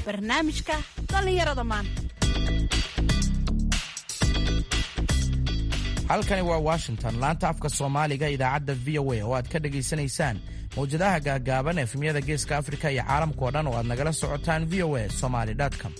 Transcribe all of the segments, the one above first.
barnaamijka dhallinyarada maanta halkani waa washington laanta afka soomaaliga idaacadda v o a oo aad ka dhegaysanaysaan mawjadaha gaagaaban efemyada geeska afrika iyo caalamkao dhan oo aad nagala socotaan v o a somaly com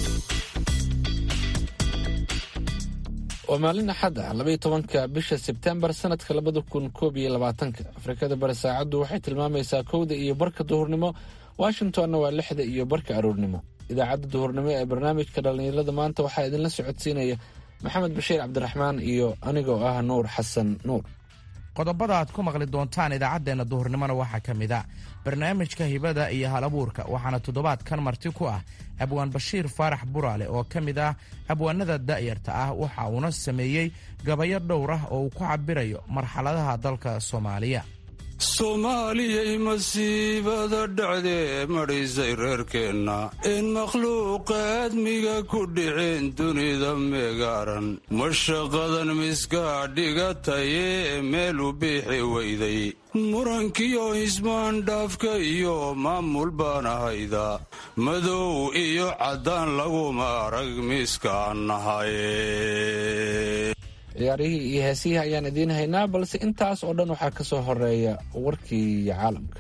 waa maalin axad ah labaiyo tobanka bisha sebtembar sanadka labada kun koob iyo labaatanka afrikada bari saacaddu waxay tilmaamaysaa kowda iyo barka duhurnimo washingtonna waa lixda iyo barka aroornimo idaacadda duhurnimo ee barnaamijka dhallinyarada maanta waxaa idinla socodsiinaya maxamed bashiir cabdiraxmaan iyo anigoo ah nuur xasan nuur qodobada aad ku maqli doontaan idaacaddeenna duhurnimona waxaa ka mid a barnaamijka hibada iyo hal abuurka waxaana toddobaadkan marti ku ah abwaan bashiir faarax buraale oo ka mid ah abwaanada da'yarta ah waxa uuna sameeyey gabayo dhowr ah oo uu ku cabirayo marxaladaha dalka soomaaliya soomaaliyay masiibada dhacdee madhisay reerkeenna in makhluuqa aadmiga ku dhiceen dunida meegaaran mashaqadan miskaa dhigatayee meelu biixi weyday murankiyo ismaandhaafka iyo maamul baan ahayda madow iyo caddaan laguma arag miskaan nahaye ciyaarihii iyo heesihii ayaan idiin haynaa balse intaas oo dhan waxaa ka soo horeeya warkii caalamka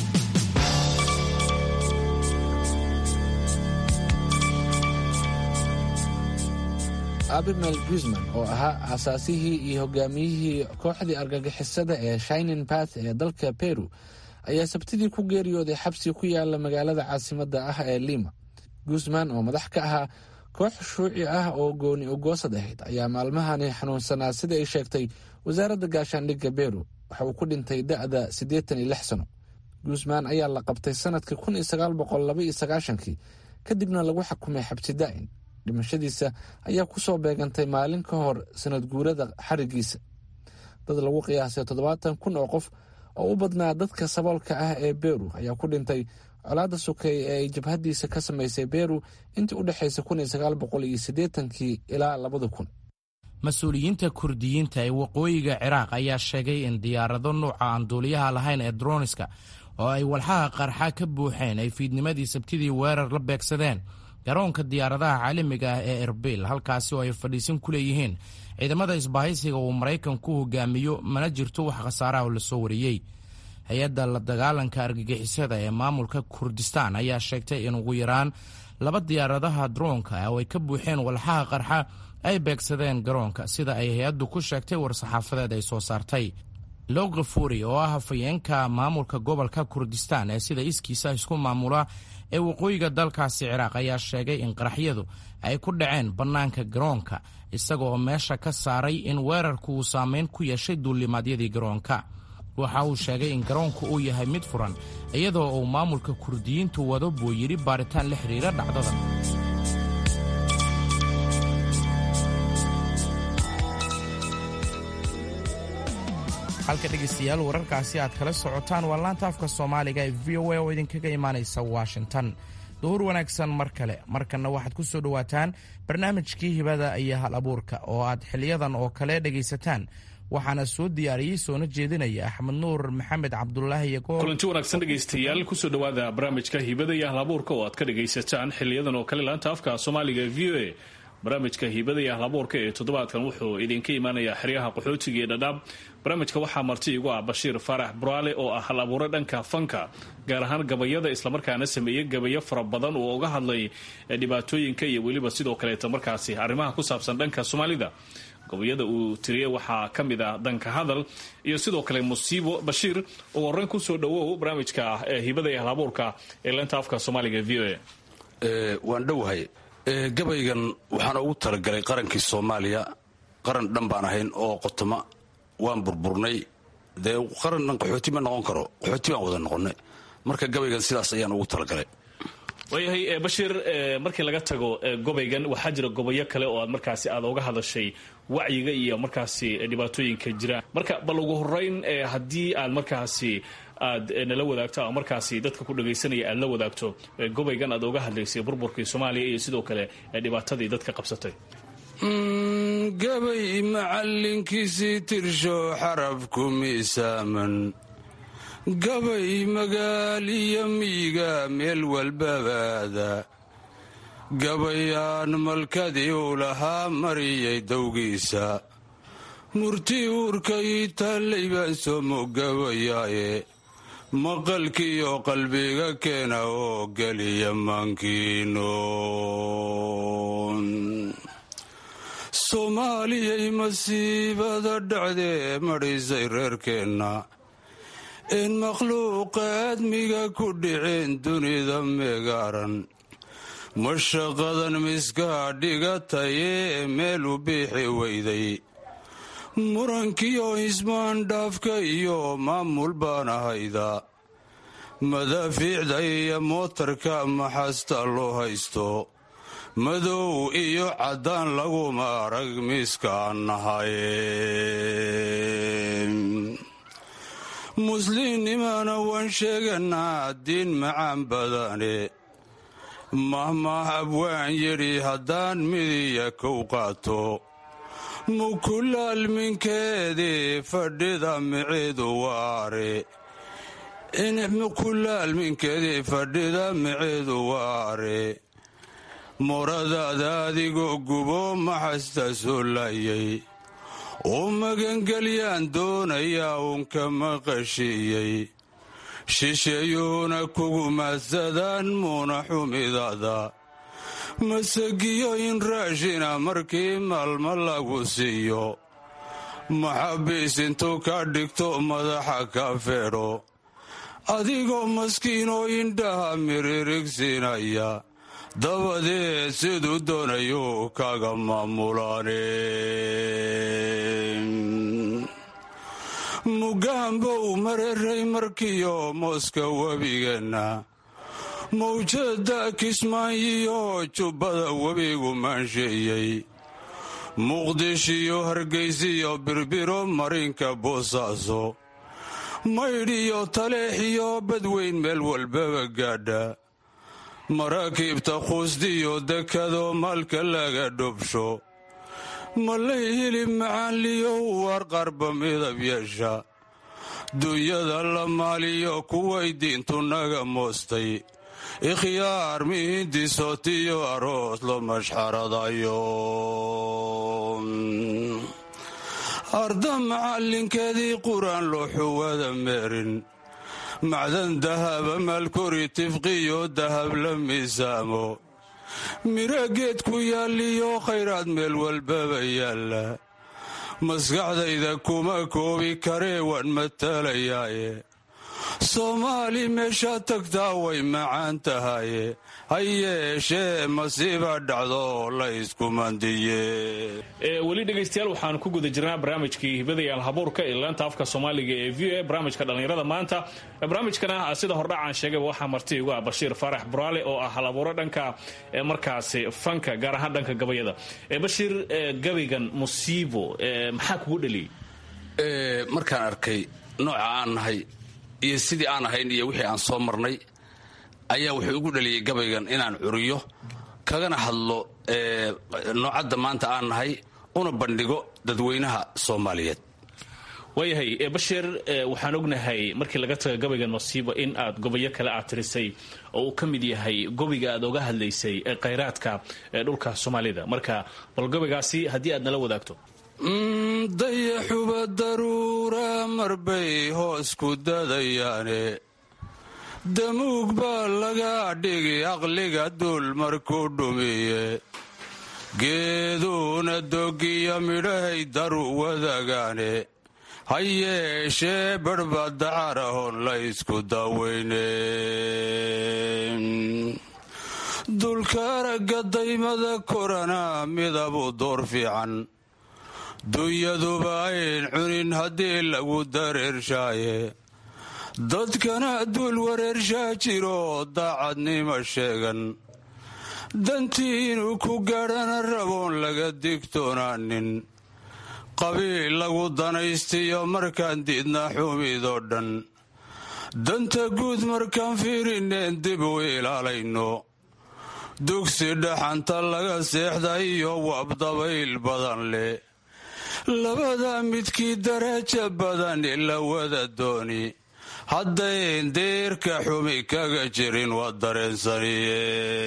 abimel guzman oo ahaa aasaasihii iyo hogaamiyihii kooxdii argagixisada ee shinin bath ee dalka peru ayaa sabtidii ku geeriyooday xabsi ku yaala magaalada caasimadda ah ee lima guzman oo madax ka ahaa koox shuuci ah oo gooni ugoosad ahayd ayaa maalmahani xanuunsanaa sida ay sheegtay wasaaradda gaashaandhigga beru waxa uu ku dhintay da'da siddeetan iyo lix sano guzman ayaa la qabtay sanadkii kun iyo sagaal boqol laba iyo sagaashankii kadibna lagu xakumay xabsi daa'in dhimashadiisa ayaa ku soo beegantay maalin ka hor sanad guurada xarigiisa dad lagu qiyaasay toddobaatan kun oo qof oo u badnaa dadka saboolka ah ee beru ayaa ku dhintay colaadda sokeeye ee ay jabhadiisa ka samaysay beru intii u dhexaysay kun iyo sagaal boqol iyo siddeetankii ilaa labada kun mas-uuliyiinta kurdiyiinta ee waqooyiga ciraaq ayaa sheegay in diyaarado nuuca aan duuliyaha lahayn ee droniska oo ay walxaha qarxa ka buuxeen ay fiidnimadii sabtidii weerar la beegsadeen garoonka diyaaradaha caalamiga ah ee erbil halkaasi oo ay fadhiisan ku leeyihiin ciidamada isbaahaysiga uu maraykanku hogaamiyo mana jirto wax khasaaraha oo lasoo wariyey hay-adda la dagaalanka argagixisada ee maamulka kurdistaan ayaa sheegtay in ugu yaraan laba diyaaradaha droonka oo ay ka buuxeen walxaha qarxa ay beegsadeen garoonka sida ay hay-addu ku sheegtay war-saxaafadeed ay soo saartay logafuri oo ah hafayeenka maamulka gobolka kurdistaan ee sida iskiisa isku maamula ee waqooyiga dalkaasi ciraaq ayaa sheegay in qaraxyadu ay ku dhaceen bannaanka garoonka isaga oo meesha ka saaray in weerarku uu saameyn ku yeeshay duulimaadyadii garoonka waxa uu sheegay in garoonku uu yahay mid furan iyadoo uu maamulka kurdiyiintu wado buu yidhi baaritaan la xiriira dhacdada halka dhegaystayaal wararkaasi aad kala socotaan waa laanta afka soomaaliga ee v o a oo idinkaga imaanaysa washington duhur wanaagsan mar kale markanna waxaad ku soo dhowaataan barnaamijkii hibada iyo hal abuurka oo aad xiliyadan oo kale dhegaysataan waxaana soo diyaariyey soona jeedinaya axmed nuur maxamed cabdulaahi kulanti wanaagsan dhegaystayaal kusoo dhowaada barnaamijka hibada iyo ahlabuurka oo aad ka dhagaysataan xiliyadan oo kale laanta afka soomaaliga v o a barnaamijka hibada iyo ahlabuurka ee toddobaadkan wuxuu idinka imaanayaa xeryaha qaxootiga ee dhadhaab barnaamijka waxaa marti igu ah bashiir faarax buraale oo ah hal abuure dhanka fanka gaar ahaan gabayada islamarkaana sameeyey gabayo fara badan oo uga hadlay dhibaatooyinka iyo weliba sidoo kaleeta markaasi arrimaha ku saabsan dhanka soomaalida gabayada uu tiriyey waxaa ka mid ah danka hadal iyo sidoo kale musiibo bashiir oo horeyn kusoo dhawow barnaamijka ee hibada iyo halabuurka ee leenta afka soomaaliga v o a waan dhowahay gabaygan waxaan ugu talagalay qarankii soomaaliya qaran dhan baan ahayn oo qotoma waan burburnay dee qaran dhan qaxooti ma noqon karo qaxooti baan wada noqonnay marka gabaygan sidaas ayaan ugu talagalay waayahay bashiir markii laga tago gobaygan waxaa jira gobayo kale oo aad markaasi aad uga hadashay wacyiga iyo markaasi dhibaatooyinka jira marka bal ugu horeyn haddii aad markaasi aad nala wadaagto ama markaasi dadka ku dhagaysanaya aad la wadaagto gobaygan aad uga hadlaysay burburkii soomaaliya iyo sidoo kale dhibaatadii dadka qabsatay gabay macallinkiisii tirsho xarabku miisaaman gabay magaaliyo miiga meel walbabaada gabayaan malkadii uu lahaa mariyay dowgiisa murti uurkay taallay baan soo mogabayaaye maqalkiiyo qalbiga keena oo geliya maankiino soomaaliyay masiibada dhacdee madhisay reerkeenna in makhluuqa aadmiga ku dhiceen dunida meegaaran mashaqadan miskaa dhigatayee meel u biixi weyday murankiyo ismaandhaafka iyo maamul baan ahayda madaafiicda iyo mootarka maxasta loo haysto madow iyo caddaan laguma arag miskaan nahaye muslimnimana waan sheeganaa diin macaan badane mahmah abwaan yidhi haddaan midiya kow qaato mukulaalminkeedii fadhida micidu waare mukulaalminkeedii fadhida micidu waare moradaada adigoo gubo maxasta soo laayay oo magangelyaan doonayaa uunka maqashiiyey shisheeyuhuna kugu maadsadaan muuna xumidada masagiyo in raashina markii maalmo lagu siiyo maxabiis intuu ka dhigto madaxa ka feedho adigoo maskiinoo indhaha miririgsinaya dabadeed siduu doonayuu kaga maamulaane mugaanbow mareray markiyo mooska webigeenna mawjada kismaayiyo jubbada webigu maansheeyey muqdishiyo hargaysiyo birbiro marinka boosaaso maydhiyo taleexiyo badweyn meel walbaba gaadha maraakiibta quusdiyo dekado maalka laga dhobsho malay hilib macaanliyo warqarba midab yeesha dunyada la maaliyo kuway diintu naga moostay ikhyaar mihindisotiyo aroos lo mashxaradayo arda macallinkeedii qur-aan loo xuwada meerin macdan dahaba maalkori tifqiyo dahab la miisaamo miro geed ku yaalliyo khayraad meel walbaba yaalla maskaxdayda kuma koobi karee waan matalayaaye soomaali meeshaad tagtaa way macaan tahaye ha yeeshee masiiba dhacdo la iskumandiye weli dhegaystayaal waxaan ku guda jirnaa barnaamijkii hibadayaal habuurka ee laanta afka soomaaliga ee v o barnaamijka dhallinyarada maanta barnaamijkana sida hordhacaan sheegayba waxaa marti igu ah bashiir faarax buraale oo ah halabuuro dhanka markaasi fanka gaar ahaan dhanka gabayada bashiir gabaygan musiibo maxaa kugu dhaliyey markaan arkay nooca aan nahay iyo sidii aan ahayn iyo wixii aan soo marnay ayaa wuxuu igu dhaliyey gabaygan inaan curiyo kagana hadlo noocadda maanta aan nahay una bandhigo dadweynaha soomaaliyeed waayahay bashiir waxaan ognahay markii laga taga gabaygan masiibo in aad gobayo kale aad tirisay oo uu ka mid yahay gobiga aad oga hadlaysay khayraadka dhulka soomaalida marka bal gobaygaasi haddii aad nala wadaagto dayaxuba daruura marbay hoos ku dadayaane damuug baa laga dhigi aqliga duul markuu dhumiye geeduuna dogiya midhahay daru wadagaane ha yeeshee barhba dacarahon la ysku daweyne dulka aragga daymada korana midabu door fiican dunyaduba ayn cunin haddii lagu dareershaaye dadkana duul wareershaa jiro daacadnimo sheegan dantii inuu ku gaadhana raboon laga digtoonaanin qabiil lagu danaystiyo markaan diidna xumidoo dhan danta guud markaan fiirineen dib u ilaalayno dugsi dhaxanta laga seexda iyo wabdabayl badan leh labada midkii daraja badan la wada dooni haddayn deerka xumi kaga jirin waa dareensaniye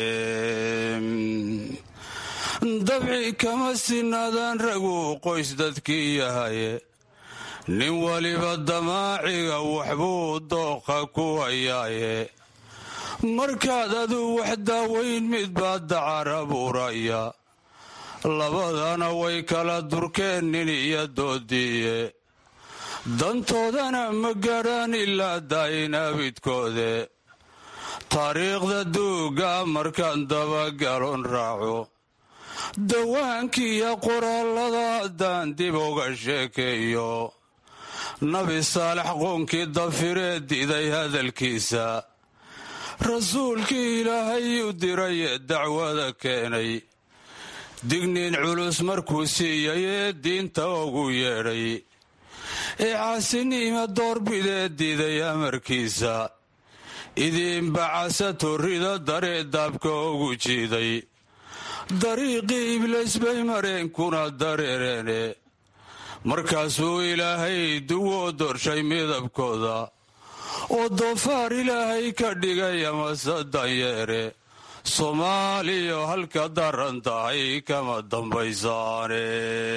dabci kama sinaadaan ragu qoys dadkii yahaye nin waliba damaaciga waxbuu dooqa ku hayaaye markaad aduu wax daaweyn mid baa dacar abuuraya labadana way kala durkeen nin iyo doodiiye dantoodana ma gaadhaan ilaa daayin abidkoode taariikhda duuga markaan dabagalon raaco dawaankiiyo qoraallada haddaan dib uga sheekeeyo nabi saalex qoonkii dafiree diday hadalkiisa rasuulkii ilaahay u diray ee dacwada keenay digniin culus markuu siiyay ee diinta ugu yeedhay ee caasiniima doorbidee diiday amarkiisa idiinbacasa torrida daree daabka ugu jiiday dariiqii ibliis bay mareenkuna dareereene markaasuu ilaahay duwoo dorshay midabkooda oo doofaar ilaahay ka dhigay amase danyeere soomaaliya halka daran tahay kama dambaysaane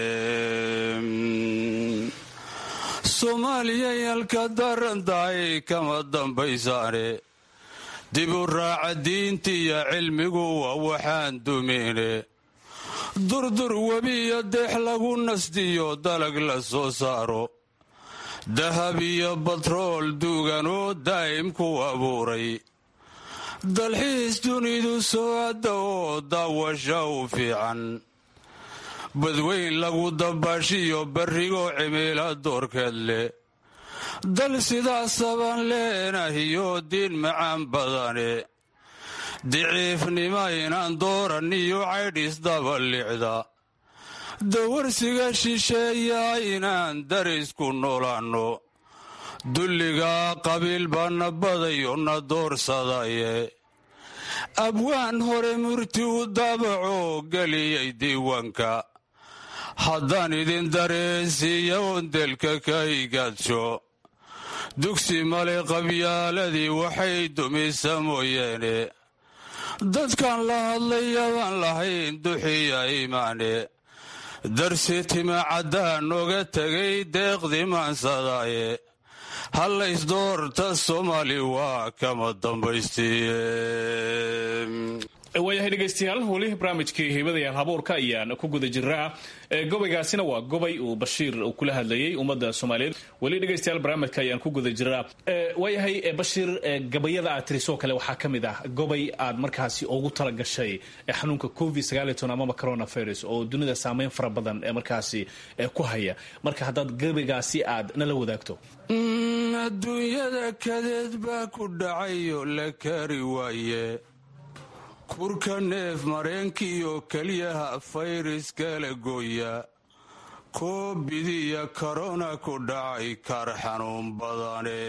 soomaaliyay halka daran tahay kama dambaysaane dib u raaca diintiiyo cilmigu waa waxaan dumine durdur webiyo deex lagu nasdiyo dalag la soo saaro dahab iyo batrool duuganoo daa'im ku abuuray dalxiis dunidu soo adda oo daawasha u fiican badweyn lagu dabaashiyo barrigoo cimiila doorkeed leh dal sidaasabaan leenahiyo diin macaan badane diciifnima inaan dooran iyo caydhis dabalicda dawarsiga shisheeya inaan darisku noolaanno dulligaa qabiil baana badayo na doorsadaye abwaan hore murti u daabacoo geliyay diiwaanka haddaan idin dareensiiya ondelka ka igaadsho dugsi male qabyaaladii waxay dumisa mooyeene dadkan la hadlayabaan lahayn duxiya iimaane darsi tima caddaan oga tegay deeqdii maansadaaye hallaysdoorta soomaali waa kama dambaystiye waayahay dhegaystayaal weli barnaamijkii hiibadayaal habuurka ayaan ku guda jiraa gobaygaasina waa gobay uu bashiir uu kula hadlayay ummadda soomaaliyeed weli dhegaystayaal barnaamijka ayaan ku guda jiraa waayahay bashiir gabayada aad tirisoo kale waxaa ka mid ah gobay aad markaasi ugu talagashay xanuunka covid amaba coronavirus oo dunida saameyn fara badan ee markaasi ku haya marka haddaad gabaygaasi aad nala wadaagto adduunyada kadeed baa ku dhacayo la kari waaye kurka neef mareenkiiyo keliyaha fayriskala gooya koobidiya korona ku dhacay kar xanuun badane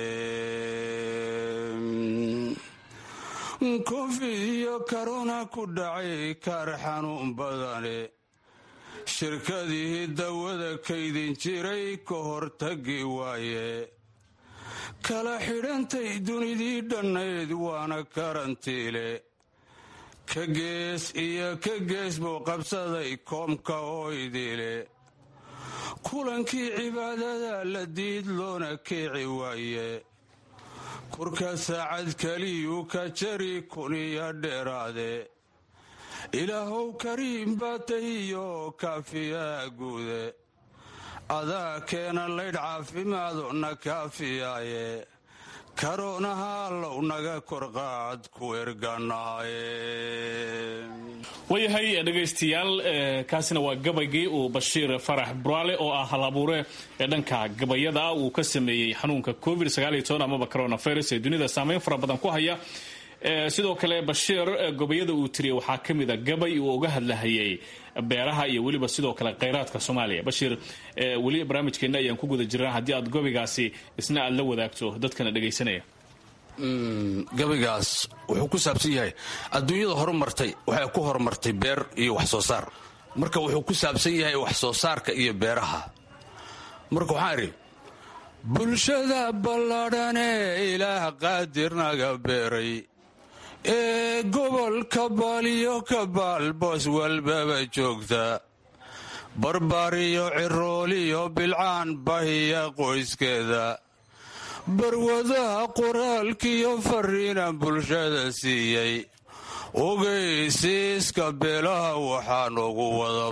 covid iyo korona ku dhacay kar xanuun badane shirkadihii dawada kaydin jiray ka hortagi waaye kala xidhantay dunidii dhannayd waana karantiile ka gees iyo ka gees buu qabsaday koomka oo idiile kulankii cibaadada la diid loona keeci waaye kurka saacad keliyuu ka jari kuniyo dheeraade ilaahow kariim baa tahiyo kaafiyaa guude adaa keena laydh caafimaado na kaafiyaaye karoonaha allow naga korqaad ku erganaaye waayahay dhegaystayaal kaasina waa gabaygii uu bashiir farax buraale oo ah halabuure ee dhanka gabayada uu ka sameeyey xanuunka covid amaba coronavirus ee dunida saameyn fara badan ku haya sidoo kale bashiir gobayada uu tiriyey waxaa ka mid a gabay uu uga hadlahayay beeraha iyo weliba sidoo kale khayraadka soomaaliya bashiir weli barnaamijkeenna ayaan ku guda jirnaa haddii aad gobaygaasi isna aad la wadaagto dadkana dhegaysanaya gabaygaas wuxuu ku saabsan yahay adduunyada horumartay waxay ku horumartay beer iyo wax soo saar marka wuxuu ku saabsan yahay wax soo saarka iyo beeraha marka waxaan idhi bulshada balladhanee ilaah qaadirnaga beeray ee gobolka baaliyo ka baal boos walbaba joogta barbaariyo cirooliyo bilcaan bahiya qoyskeeda barwadaha qoraalkiyo fariinan bulshada siiyey ogeysiiska beelaha waxaan ugu wada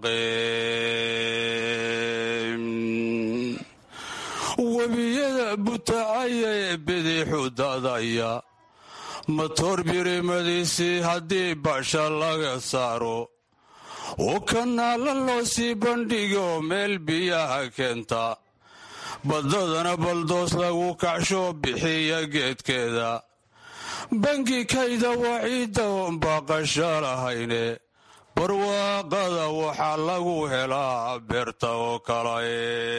baaqeen webiyada butacaya ee bidixu dadaya matoor birimadiisii haddii basha laga saaro oo kanaala loo sii bandhigo meel biyaha keenta baddadana baldoos lagu kacsho bixiya geedkeeda bangi kayda waciidda oon baaqasho lahayne barwaaqada waxaa lagu helaa beerta oo kale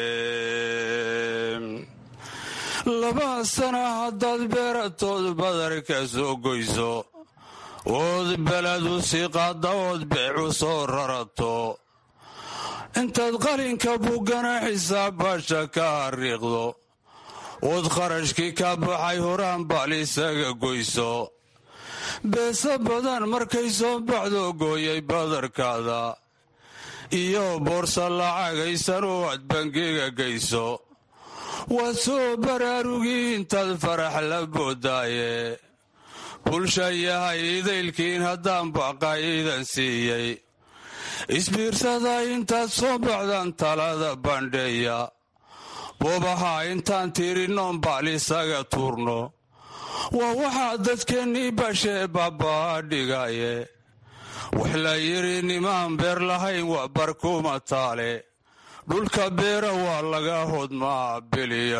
laba sana haddaad beeratood badarka soo goyso ood beladu sii qaadda ood beecu soo rarato intaad qalinka buggana xisaab baasha ka hariiqdo ood kharashkii ka baxay horaan baal isaga goyso beesa badan markay soo baxdo gooyay badarkaada iyo boorsa lacagaysan oo aad bangiga geyso waad soo baraarugii intaad farax la boodaaye bulsha yahay idaylkiin haddaan baqaayidan siiyey isbiirsada intaad soo baxdaan talada bandheeya boobaha intaan tirinnoon baal isaga tuurno waa waxaa dadkeennii bashee baabaa dhigaye wax la yidhi nimaan beer lahayn waa barkuma taale dhulka beera waa laga hodmaa biliya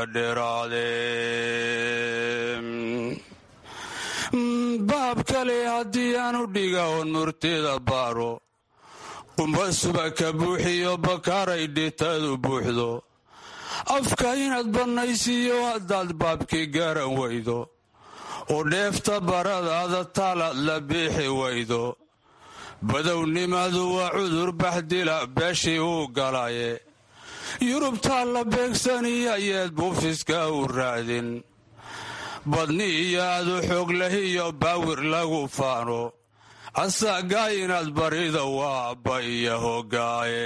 dheeraade baab kale haddii aanu dhiga oon murtida baaro qumba suba ka buuxiyo bakaaray dhitadu buuxdo afka inaad bannaysiiyo haddaad baabkii garan weydo oo dheefta baradaada taalaad la biixi weydo badownimadu waa cudur baxdila beeshii uu galaye yurubtaa la beegsaniya yeed buufiska u raadin badni iyo adu xoog lahiyo baawir lagu faano asaagaa inaad barida waaba iyo hogaaye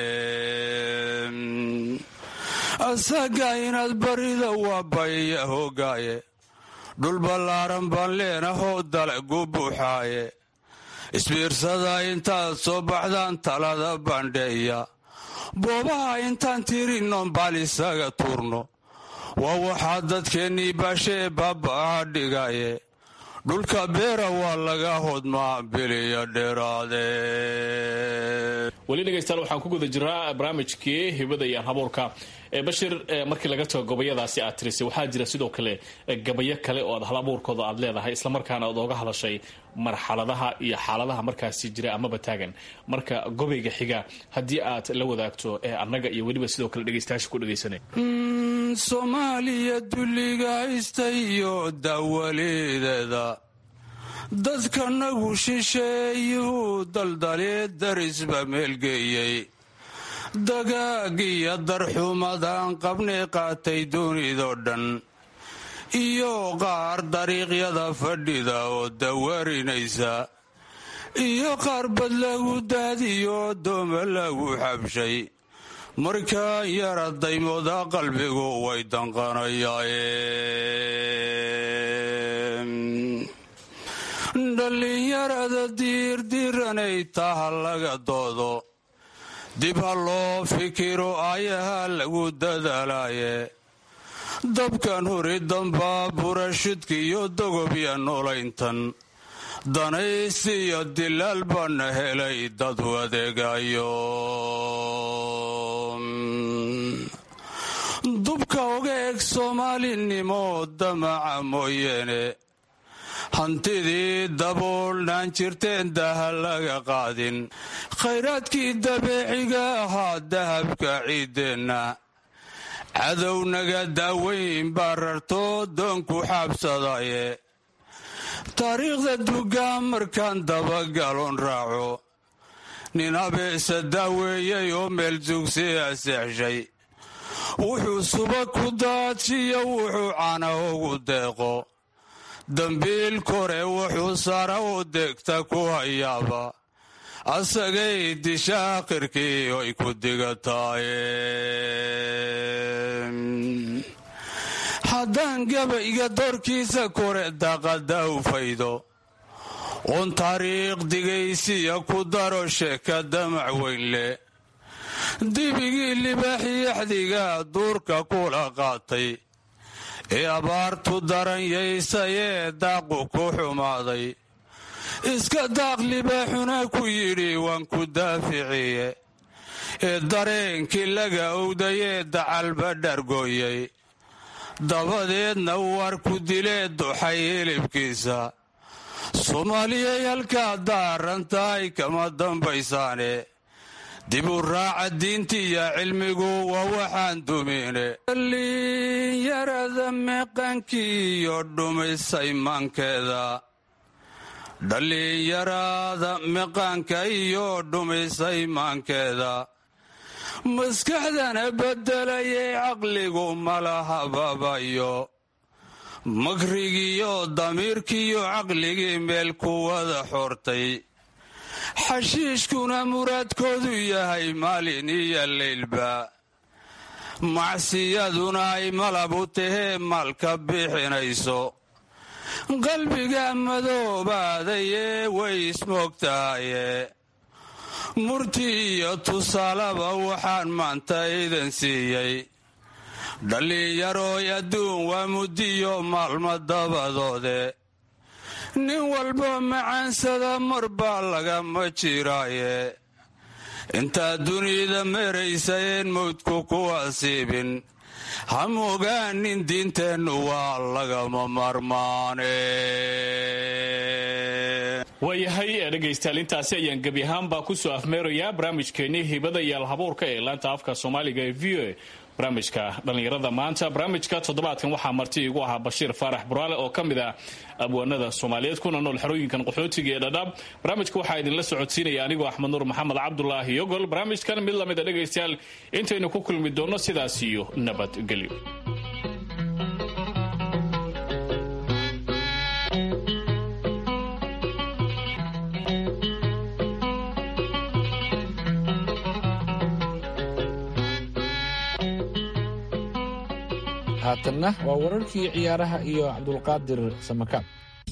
asaagaa inaad barida waaba iyo hogaaye dhul ballaaran baan leenahoo dalagu buuxaaye isbiirsada intaad soo baxdaan talada bandheeya boobaha intaan tirinnoon baal isaga tuurno waa waxaa dadkeennii baashee baabaa dhigaye dhulka beera waa laga hodmaa biliya dheeraade weli dhegaystayaal waxaan ku guda jiraa barnaamijkii hibada iyo alhabuurka bashir markii laga tago gabayadaasi aad tirisay waxaa jira sidoo kale gabayo kale oo aad halabuurkooda aad leedahay islamarkaana aad ooga hadashay marxaladaha iyo xaaladaha markaasi jira amaba taagan marka gobayga xiga haddii aad la wadaagto annaga iyo weliba sidoo kale dhegaystayaasha ku dhegaysanay soomaaliya dulliga haysta iyo dawalideeda dadkanagu shisheeyuu daldalee darisba meelgeeyey dagaag iyo darxumadaan qabnay qaatay dunidoo dhan iyo qaar dariiqyada fadhida oo dawarinaysa iyo qaar bad lagu daadiyo dooma lagu xabshay markaan yara daymooda qalbigu way danqanayaen dhallinyarada diirdiranay taha laga doodo dib ha loo fikiro ayaha lagu dadaalaaye dabkan huri dambaa burashidka iyo dogobya noolayntan danaysi iyo dilaal baana helay dad wadeegayo dubka oga eg soomaalinimo damaca mooyeene hantidii daboolnaan jirteen daha laga qaadin khayraadkii dabeeciga ahaa dahabka ciideenna cadownaga daaweyn baa rartoo doonku xaabsadaye taariikhda dugaa markaan dabagaloon raaco nin abeesa daaweeyey oo meel dugsiya seexshay wuxuu suba ku daajiyo wuxuu cana ugu deeqo dambiil kore wuxuu sara u degta ku hayaaba asagay disha akhirkii ay ku digataay haddaan gabayga doorkiisa kore daqada u faydo uun taariikh digaysiya ku daro sheeka damac weyn leh dibigii libaaxiyaxdiga duurka kula qaatay ee abaartu daranyaysayee daaqu ku xumaaday iska daaq libaaxuna ku yidhi waan ku daaficiye ee dareenkii laga owdayee dacalba dhargooyay dabadeedna war ku dilee duxay hilibkiisa soomaaliyay halkaa daarantahay kama dambaysaane dib u raaca diintiiyo cilmigu waa waxaan dumine dhallinyarada meeqaankii iyo dhumisay maankeeda dhallinyarada meqaanka iyo dhumisay maankeeda maskaxdana beddelayay caqligu malahababayo makrigiiyo damiirkiiyo caqligii meel ku wada xortay xashiishkuna muraadkoodu yahay maalin iyo leylba macsiyaduna ay malab u tahee maalka bixinayso qalbiga madoobaadayee way ismoogtahaye murti iyo tusaalaba waxaan maanta idan siiyey dhallinyarooy adduun waa muddiyo maalmo dabadoode nin walba macaansada mar baa lagama jiraaye intaad dunida meraysayeen mawdku ku asiibin ha mogaanin diinteennu waa lagama marmaane waayahay dhegaystayaal intaasi ayaan gebi ahaanbaa kusoo afmeerayaa barnaamijkeennii hibada iyo alhabuurka ee laanta afka soomaaliga ee v o a barnaamijka dhallinyarada maanta barnaamijka toddobaadkan waxaa marti igu ahaa bashiir faarax buraale oo ka mid ah abwaanada soomaaliyeed kuna nool xerooyinkan qaxootiga ee dhadhaab barnaamijka waxaa idinla socodsiinaya anigoo axmed nuur maxamed cabdulaahi yogol barnaamijkan mid lamid a dhegaystayaal intaynu ku kulmi doonno sidaas iyo nabadgelyo haatanna waa wararkii ciyaaraha iyo cabdulqaadir samakaab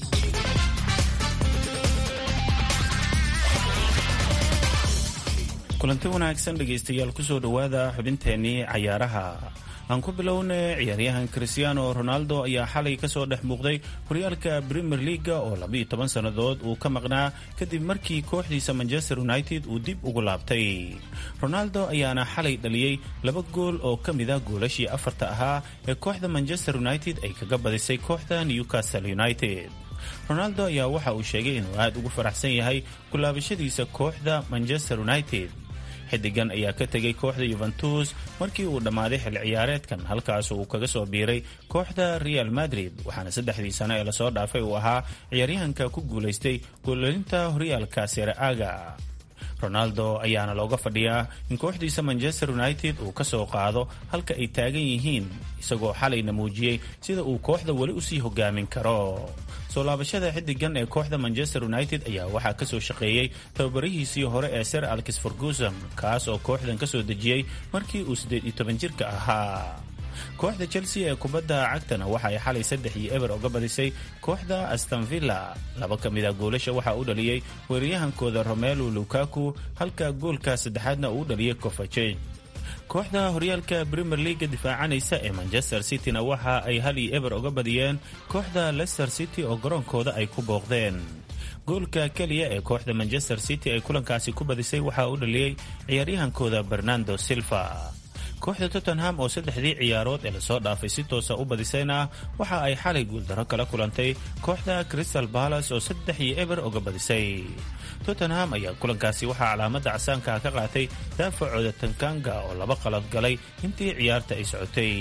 kulanti wanaagsan dhegaystayaal kusoo dhowaada xubinteennii cayaaraha aan ku bilowna ciyaaryahan christiano ronaldo ayaa xalay kasoo dhex muuqday horyaalka premier leaga oo labiiyo toban sannadood uu ka maqnaa kadib markii kooxdiisa manchester united uu dib ugu laabtay ronaldo ayaana xalay dhaliyey laba gool oo ka mid ah goolashii afarta ahaa ee kooxda manchester united ay kaga badisay kooxda newcastle united ronaldo ayaa waxa uu sheegay inuu aad ugu faraxsan yahay kulaabashadiisa kooxda manchester united xidigan ayaa ka tegay kooxda yuventus markii uu dhammaaday xil ciyaareedkan halkaas uu kaga soo biiray kooxda real madrid waxaana saddexdii sano ee lasoo dhaafay uu ahaa ciyaaryahanka ku guulaystay goolelinta horyaalka sereaga ronaldo ayaana looga fadhiyaa in kooxdiisa manchester united uu ka soo qaado halka ay taagan yihiin isagoo xalayna muujiyey sida uu kooxda weli usii hogaamin karo soo laabashada xidigan ee kooxda manchester united ayaa waxaa kasoo shaqeeyey tababarihiisii hore ee ser alkis ferguson kaas oo kooxdan kasoo dejiyey markii uu siddeed iyo toban jirka ahaa kooxda chelsea ee kubadda cagtana waxa ay xalay saddex iyo eber oga badisay kooxda astonvilla laba ka mid a goolasha waxaa u dhaliyey weeraryahankooda romelu lukaku halka goolka saddexaadna uu u dhaliyey covaceg kooxda horyaalka premier leaga difaacanaysa ee manchester cityna waxa ay hal iyo eber oga badiyeen kooxda leicester city oo garoonkooda ay ku booqdeen goolka keliya ee kooxda manchester city ay kulankaasi ku badisay waxaa u dhaliyey ciyaaryahankooda bernardo silva kooxda tottenham oo saddexdii ciyaarood ee lasoo dhaafay si toosa u badisayna waxa ay xalay guuldaro kala kulantay kooxda crystal balas oo saddex iyo eber oga badisay tottenham ayaa kulankaasi waxaa calaamada casaanka ka qaatay daafacooda tankanga oo laba qalad galay intii ciyaarta ay socotay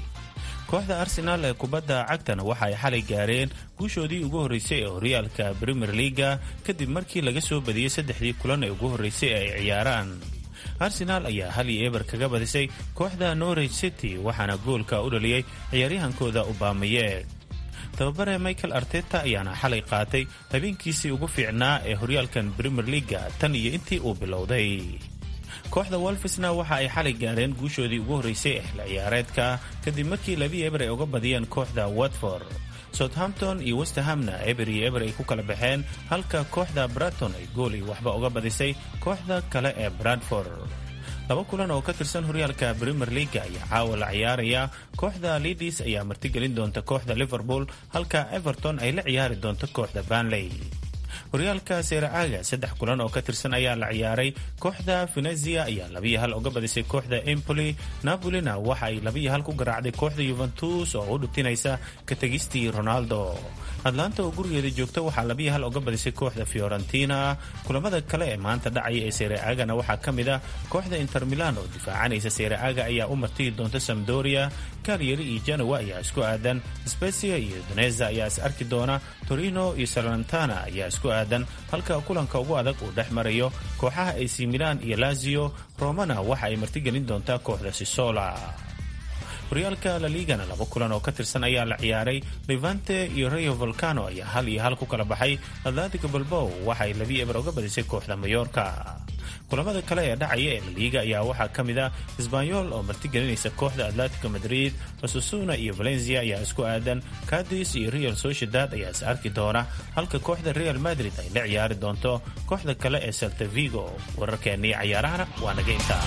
kooxda arsenaal ee kubadda cagtana waxa ay xalay gaareen guushoodii ugu horreysay ee horyaalka premier leaga kadib markii laga soo badiyey saddexdii kulan ee ugu horreysay ee ay ciyaaraan arsenaal ayaa hal iyo eber kaga badisay kooxda norwich city waxaana goolka u dhaliyey ciyaaryahankooda ubaamayeeg tababare michael arteta ayaana xalay qaatay habeenkiisii ugu fiicnaa ee horyaalkan premier leaga tan iyo intii uu bilowday kooxda wolfisna waxa ay xalay gaareen guushoodii ugu horreysay ee xil ciyaareedka kadib markii labi eber ay uga badiyeen kooxda watford southampton iyo westerhamna eber iyo eber ay ku kala baxeen halka kooxda braton ay goolay waxba uga badisay kooxda kale ee bradford laba kulan oo ka tirsan horyaalka premier leaga ayaa caawa la ciyaaraya kooxda lidis ayaa martigelin doonta kooxda liverpool halka everton ay la ciyaari doonto kooxda banley horyaalka seeracaaga saddex kulan oo ka tirsan ayaa la ciyaaray kooxda venezia ayaa labiyo hal uga badisay kooxda empoli napolina waxa ay labiyo hal ku garaacday kooxda yuventus oo u dhubtinaysa ka tegistii ronaldo atlanta oo gurigeeda joogta waxaa labiyo hal uga badisay kooxda fiorentina kulamada kale ee maanta dhacaya ee seerecaagana waxaa ka mid ah kooxda inter milan oo difaacanaysa seerecaga ayaa u martigi doonta samdoria kalyeri iyo janowa ayaa isku aadan specia iyo doneza ayaa is arki doona torino iyo salantana ayaa isku aadan halka kulanka ugu adag uu dhex marayo kooxaha ac milan iyo lazio romana waxa ay martigelin doontaa kooxda sisola horyaalka laligana laba kulan oo ka tirsan ayaa la ciyaaray levante iyo rayo volcano ayaa hal iyo hal ku kala baxay atlatico balbow waxa ay labi eber uga badisay kooxda mayorka kulamada kale ee dhacaya ee laliga ayaa waxaa ka mid ah sbanyol oo martigelinaysa kooxda atlatico madrid osasuna iyo valencia ayaa isku aadan cadis iyo real sociedad ayaa is arki doona halka kooxda real madrid ay la ciyaari doonto kooxda kale ee salta vigo wararkeennii cayaarahana waa naga intaa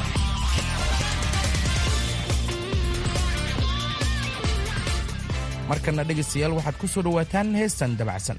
markana dhegaystayaal waxaad ku soo dhowaataan heestan dabacsan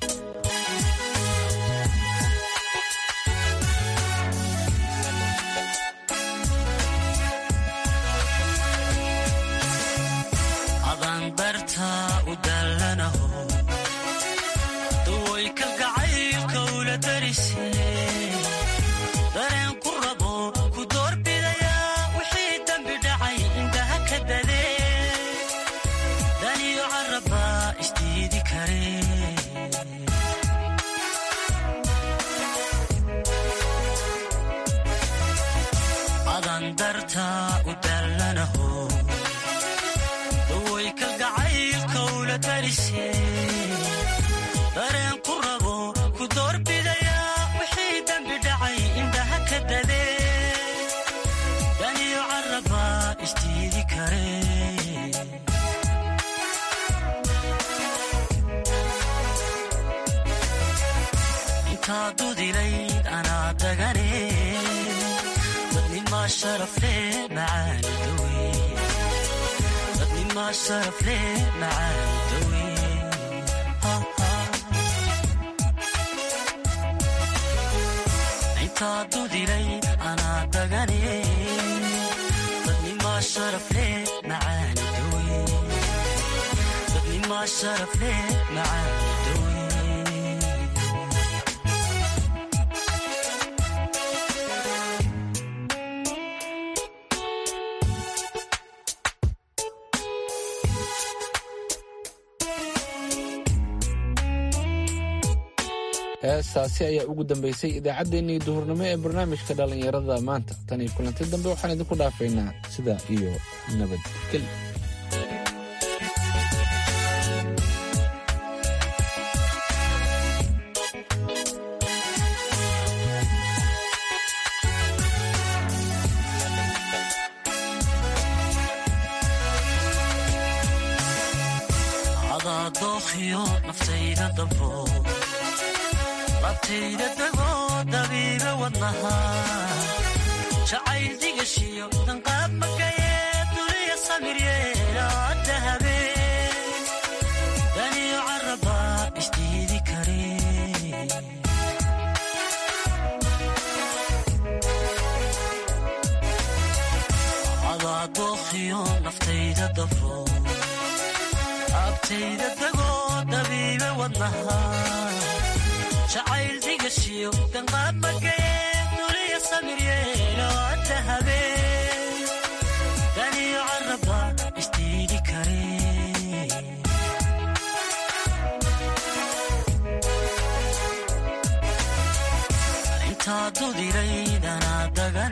heestaasi ayaa ugu dambaysay idaacaddeenii duhurnimo ee barnaamijka dhallinyarada maanta tan iyo kulanti dambe waxaan idinku dhaafaynaa sidaa iyo nabadgel intaa dudiraydanaa dagan